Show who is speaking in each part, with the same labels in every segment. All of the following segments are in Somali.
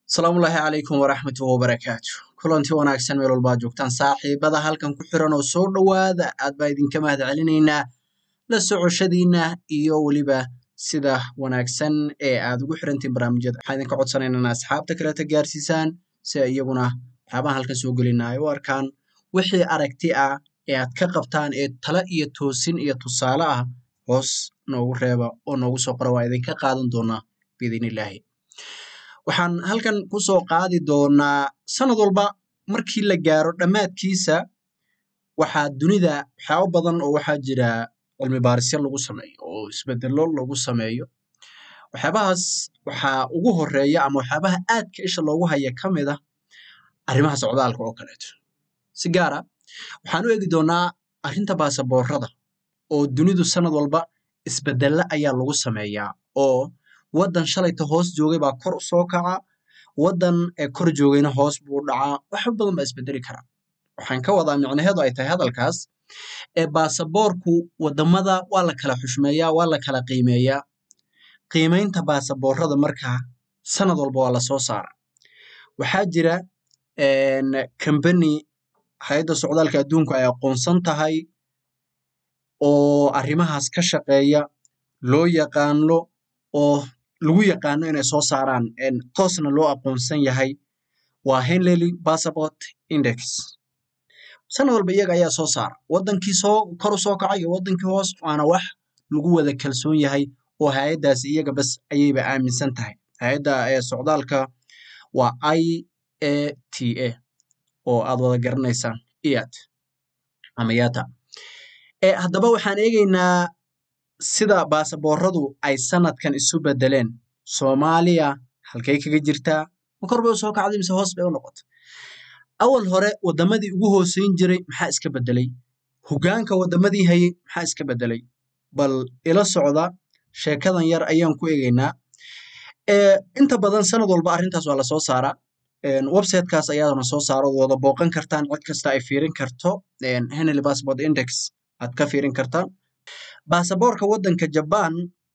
Speaker 1: asalaamullaahi calaykum waraxmatullahi wabarakaatu kulanti wanaagsan meel walbaad joogtaan saaxiibada halkan ku xiran oo soo dhowaada aad baa idinka mahad celinaynaa la socoshadiina iyo weliba sida wanaagsan ee aad ugu xirantiin barnaamijyada waxaan idinka codsanaynaa ina asxaabta kaleta gaarsiisaan si ay iyaguna waxyaabahan halkan soo gelina ay u arkaan wixii aragti ah ee aad ka qabtaan ee tala iyo toosin iyo tusaale ah hoos noogu reeba oo noogu soo qora waa idinka qaadan doonaa biidnillaahi waxaan halkan ku soo qaadi doonaa sanad walba markii la gaaro dhammaadkiisa waxaa dunida waxyaabo badan oo waxaa jira cilmi baarisyo lagu sameeyo oo isbedelo lagu sameeyo waxyaabahaas waxaa ugu horeeya ama waxyaabaha aadka isha loogu haya ka mid ah arrimaha socdaalka oo kaleeto si gaara waxaan u eegi doonaa arrinta baasaboorada oo dunidu sanad walba isbedelo ayaa lagu sameeyaa oo waddan shalayta hoos joogay baa kor u soo kaca waddan ee kor joogayna hoos buu dhacaa waxba badan baa isbedeli karaa waxaan ka wadaa micnaheedu ay tahay hadalkaas ee baasaboorku waddamada waa la kala xushmeeyaa waa la kala qiimeeyaa qiimaynta baasaboorada markaa sanad walba waa la soo saara waxaa jira kambani hay-adda socdaalka adduunku ay aqoonsan tahay oo arrimahaas ka shaqeeya loo yaqaano oo lagu yaqaano inay soo saaraan toosna loo aqoonsan yahay waa henlely passport index sanad walba iyaga ayaa soo saara waddankii soo kor u soo kacay iyo waddankii hoos waana wax lagu wada kalsoon yahay oo hay-addaas iyaga bas ayayba aaminsan tahay hay-adda ee socdaalka waa i a t a oo aad wada garanaysaan iat ama yata haddaba waxaan eegaynaa sida baasabooradu ay sanadkan isu bedeleen soomaaliya halkay kaga jirtaa ma kor bay u soo kacday mise hoos bay u noqotay awal hore waddamadii ugu hooseyn jiray maxaa iska bedelay hogaanka waddamadii hayay maxaa iska bedelay bal ila socda sheekadan yar ayaan ku eegaynaa inta badan sanad walba arrintaas waa lasoo saaraa websitekaas ayaadana soo saaro wada booqan kartaan cid kasta ay fiirin karto henely passport index aad ka fiirin kartaan baasaboorka waddanka jabaan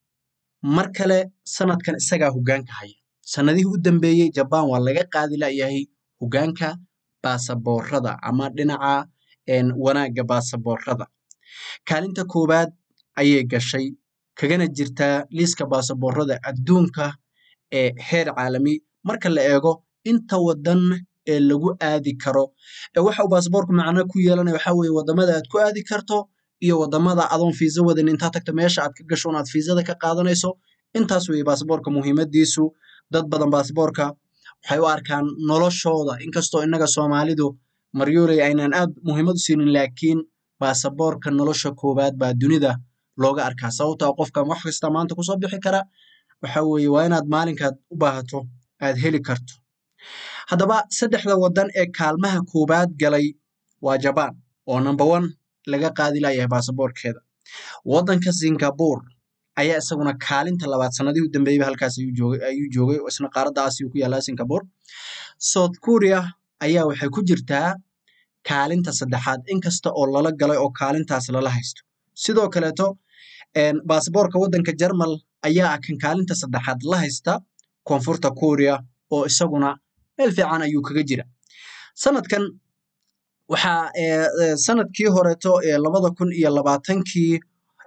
Speaker 1: mar kale sanadkan isagaa hogaanka haya sanadihii u dambeeyey jabaan waa laga qaadi layahay hogaanka baasaboorada ama dhinaca wanaagga baasaboorada kaalinta koowaad ayay gashay kagana jirtaa liiska baasaboorada adduunka ee heer caalami marka la eego inta waddan ee lagu aadi karo waxa uu baasaboorku macno ku yeelanaya waxaa weeye waddamada aad ku aadi karto iyo waddamada adoon fiisa wadan intaa tagta meesha aad ka gasho unaad fiisada ka qaadanayso intaas weeye baasaboorka muhiimadiisu dad badan baasaboorka waxay u arkaan noloshooda inkastoo innaga soomaalidu maryoley aynaan aad muhiimad u siinin laakiin baasaboorka nolosha koowaad baa dunida looga arkaa sababtaa qofka wax kasta maanta kusoo bixi kara waxa weeye waa inaad maalinkaad u baahato aad heli karto haddaba saddexda waddan ee kaalmaha koowaad galay waa jabaan oo number one laga qaadi layahay baasaboorkeeda waddanka singapore ayaa isaguna kaalinta labaad sanadihii u dambeeyeyba halkaas ayuu joogay oo isna qaaradda aasiya ku yaallaa singapore south korea ayaa waxay ku jirtaa kaalinta saddexaad inkasta oo lala galay oo kaalintaas lala haysto sidoo kaleeto baasaboorka waddanka jermal ayaa ah kan kaalinta saddexaad la haysta koonfurta korea oo isaguna meel fiican ayuu kaga jira sanadkan waxaa sanadkii horeeto ee labada kun iyo labaatankii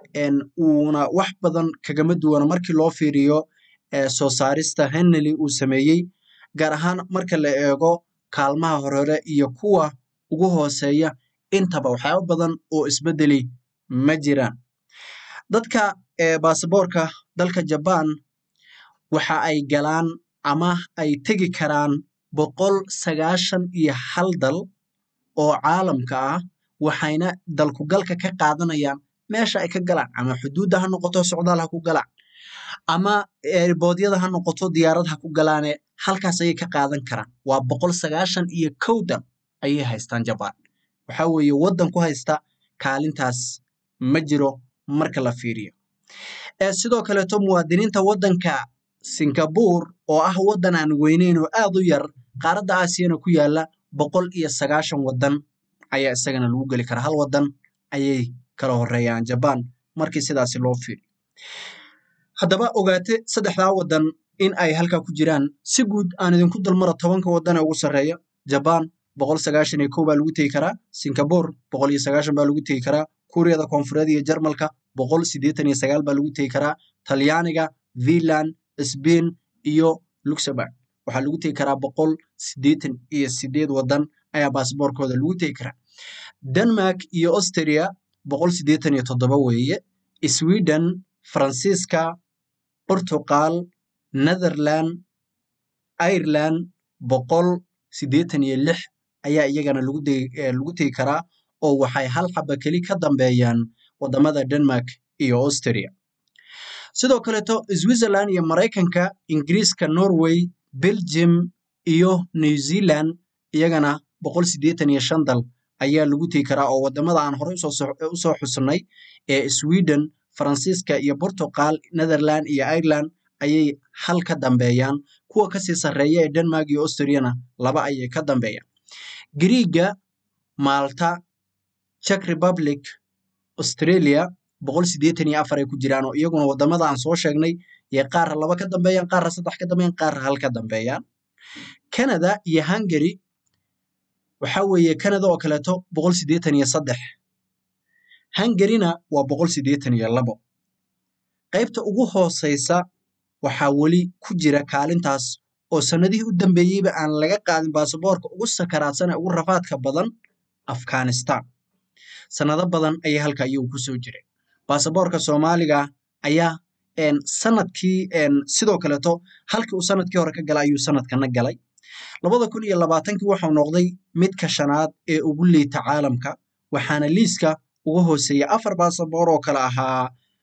Speaker 1: uuna wax badan kagama duwana markii loo fiiriyo soo saarista henely uu sameeyey gaar ahaan marka la eego kaalmaha horehore iyo kuwa ugu hooseeya intaba waxyaabo badan oo isbedeli ma jiraan dadka baasaboorka dalka jabaan waxa ay galaan ama ay tegi karaan boqol sagaashan iyo hal dal oo caalamka ah waxayna dalkugalka ka qaadanayaan meesha ay ka galaan ama xuduudda ha noqoto socdaal ha ku galaan ama erboodyada ha noqoto diyaarad ha ku galaane halkaas ayay ka qaadan karaan waa boqol sagaashan iyo kow dal ayay haystaan jabaan waxa weeye waddan ku haysta kaalintaas ma jiro marka la fiiriyo sidoo kaleeto muwaadiniinta waddanka singapore oo ah waddan aan weyneyn oo aad u yar qaaradda aasiyana ku yaalla boqol iyo sagaashan waddan ayaa isagana lagu geli karaa hal waddan ayay kala horeeyaan jabaan markii sidaasi loo fiiriyo haddaba ogaate saddexdaa waddan in ay halkaa ku jiraan si guud aan idinku dulmara tobanka waddan ee ugu sarreeya jabaan boqol sagaashan iyo kow baa lagu tegi karaa singapore boqol iyo sagaashan baa lagu tegi karaa kuuriyada koonfureed iyo jarmalka boqol siddeetan iyo sagaal baa lagu tegi karaa talyaaniga finland sbain iyo luxemburg waxaa lagu tegi karaa boqol siddeetan iyo sideed waddan ayaa baasboorkooda lagu tegi karaa denmark iyo austria boqol siddeetan iyo toddoba weeye sweden faransiiska portugal netherland ireland boqol siddeetan iyo lix ayaa iyagana lagu lagu tegi karaa oo waxay hal xaba keli ka dambeeyaan wadamada denmark iyo austria sidoo kaleeto switzerland iyo maraykanka ingiriiska norway belgium iyo new zealand iyagana boqol siddeetan iyo shan dal ayaa lagu tegi karaa oo wadamada aan horey usoo xusnay ee sweden faransiiska iyo portugal netherland iyo ireland ayay hal ka dambeeyaan kuwa kasii sarreeya ee denmark iyo austriana laba ayay ka dambeeyaan griiga malta czech republic australia boqol siddeetan iyo afar ay ku jiraan oo iyaguna wadamada aan soo sheegnay iyo qaarra laba ka dambeeyaan qaarra saddex ka dambeeyaan qaarra hal ka dambeeyaan canada iyo hungary waxa weeye canada oo kaleeto boqol siddeetan iyo saddex hungaryna waa boqol siddeetan iyo labo qaybta ugu hooseysa waxaa weli ku jira kaalintaas oo sanadihii u dambeeyeyba aan laga qaadin baasaboorka ugu sakaraadsan ee ugu rafaadka badan afghanistan sanado badan ayay halka iyagu ku soo jireen baasaboorka soomaaliga ayaa sanadkii sidoo kaleeto halkii uu sanadkii hore ka galay ayuu sanadkana galay labada kun iyo labaatankii waxau noqday midka shanaad ee ugu liita caalamka waxaana liiska uga hooseeya afar baasaboor oo kale ahaa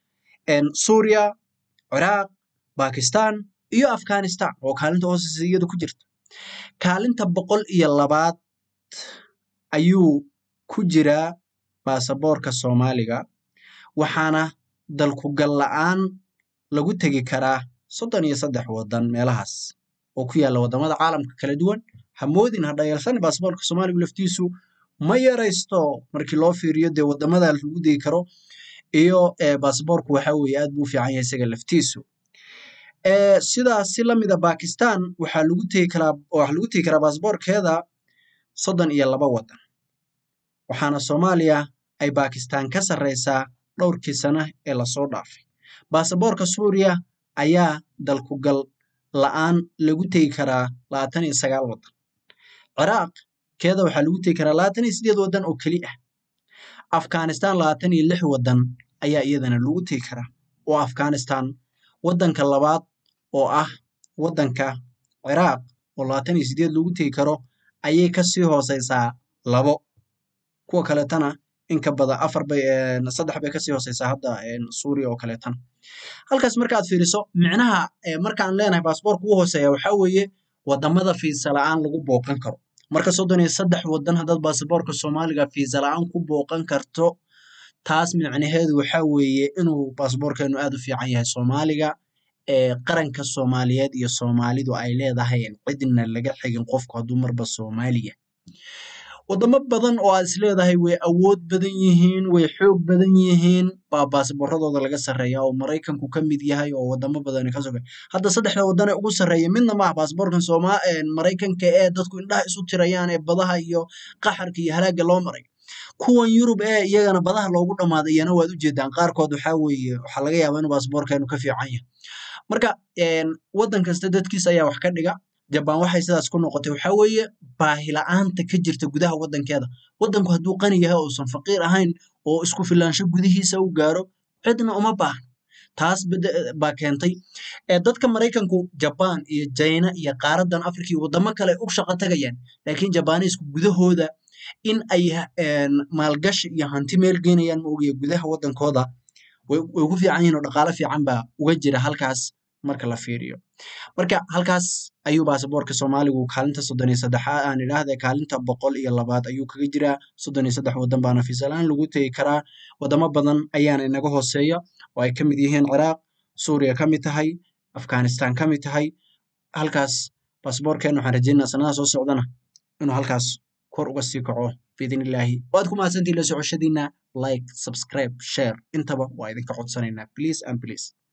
Speaker 1: suuriya ciraaq bakistan iyo afghanistan oo kaalinta hooseysa iyadu ku jirta kaalinta boqol iyo labaad ayuu ku jiraa baasaboorka soomaaliga waxaana dalkugal la-aan lagu tegi karaa soddon iyo saddex waddan meelahaas oo ku yaalla waddamada caalamka kala duwan hamoodin ha dhayalsan baasaboorka soomaaligu laftiisu ma yaraysto markii loo fiiriyo dee waddamada lagu degi karo iyo baasaboorku waxa weeye aad buu u fiican yahay isaga laftiisu sidaas si lamida bakistan waxaa lagu tegi karaa waxaa lagu tegi karaa baasaboorkeeda soddon iyo laba waddan waxaana soomaaliya ay bakistan ka sarreysaa dhowrkii sana ee lasoo dhaafay baasaboorka suuriya ayaa dalkugal la-aan lagu tegi karaa labaatan iyo sagaal waddan ciraaq keeda waxaa lagu tegi karaa labaatan iyo sideed waddan oo keli ah afghanistan labaatan iyo lix waddan ayaa iyadana lagu tegi karaa oo afghanistan waddanka labaad oo ah waddanka ciraaq oo labaatan iyo sideed lagu tegi karo ayay kasii hooseysaa labo kuwa kaleetana inka badan afar bay saddex bay kasii hooseysaa hadda suuriya oo kaleetana halkaas markaad fiiriso micnaha markaan leenahay baasboorka ugu hooseeya waxaa weeye wadamada fiisa la-aan lagu booqan karo marka soddon iyo saddex waddan haddaad baasaboorka soomaaliga fiisa la-aan ku booqan karto taas micnaheedu waxaa weeye inuu baasaboorkeenu aad u fiican yahay soomaaliga ee qaranka soomaaliyeed iyo soomaalidu ay leedahay cidna laga xigin qofku hadduu marba soomaaliya wadamo badan oo aad is leedahay way awood badan yihiin way xoog badan yihiin baa baasaboorradooda laga sarreeya oo maraykanku ka mid yahay oo wadamo badan ka soga hadda saddexda waddan ee ugu sarreeya midna maaha baasaboorkan sooma maraykanka ee dadku indhaha isu tirayaan ee badaha iyo qaxarka iyo halaaga loo maray kuwan yurub ee iyagana badaha loogu dhammaaday iyana waad u jeedaan qaarkood waxaa weeye waxaa laga yaabaa inuu baasaboorkeenu ka fiican yahay marka waddan kasta dadkiisa ayaa wax ka dhiga jabaan waxay sidaas ku noqotay waxaa weeye baahi la-aanta ka jirta gudaha waddankeeda waddanku hadduu qani yahay uusan faqiir ahayn oo isku filaansho gudihiisa u gaaro cidna uma baahno taas baa keentay dadka maraykanku jabaan iyo jayna iyo qaaradan afrika iyo waddamo kale u shaqo tagayaan laakiin jabaaniisku gudahooda in ay maalgashi iyo hanti meel geynayaan ma ogaya gudaha waddankooda way ku fiican yihin oo dhaqaalo fiican baa uga jira halkaas marka la fiiriyo marka halkaas ayuu baasaboorka soomaaligu kaalinta soddon iyo saddexaad aan idhaahda kaalinta boqol iyo labaad ayuu kaga jiraa soddon iyo saddex waddan baana fiisalaan lagu tegi karaa waddamo badan ayaana inaga hooseeya oo ay ka mid yihiin ciraaq suuriya ka mid tahay afghanistan ka mid tahay halkaas baasaboorkeena waxaan rajeynaa sanadaha soo socdana inuu halkaas kor uga sii kaco biidn illaahi waad ku mahadsantihin la socoshadiina like subscribe share intaba waa idinka codsanaynaa please and please